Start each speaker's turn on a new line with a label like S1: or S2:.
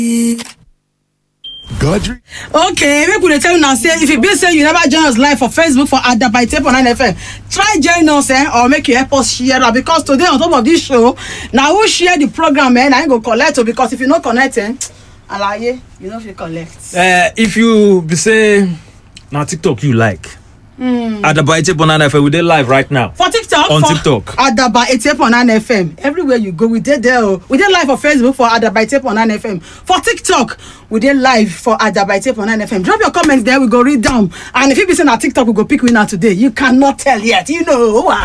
S1: Godry.
S2: okay make we dey tell you now say if e be say you never join us live for facebook for adabaite for 9fm try join us eh, or make you help us share am because today on top of this show na who share the program eh, na him go collect o because if you no connect eh, alaye you no fit collect.
S3: Uh, if you be say na tiktok you like mm. adabaite banana fm we dey live right now
S2: for tiktok
S3: On
S2: for
S3: TikTok.
S2: adaba eighty-eight point nine fm everywhere you go we dey there o we dey live for facebook for adaba eighty-eight point nine fm for tiktok we dey live for adaba eighty-eight point nine fm drop your comment there we go read am and if e be say na tiktok we go pick winner today you cannot tell yet you know.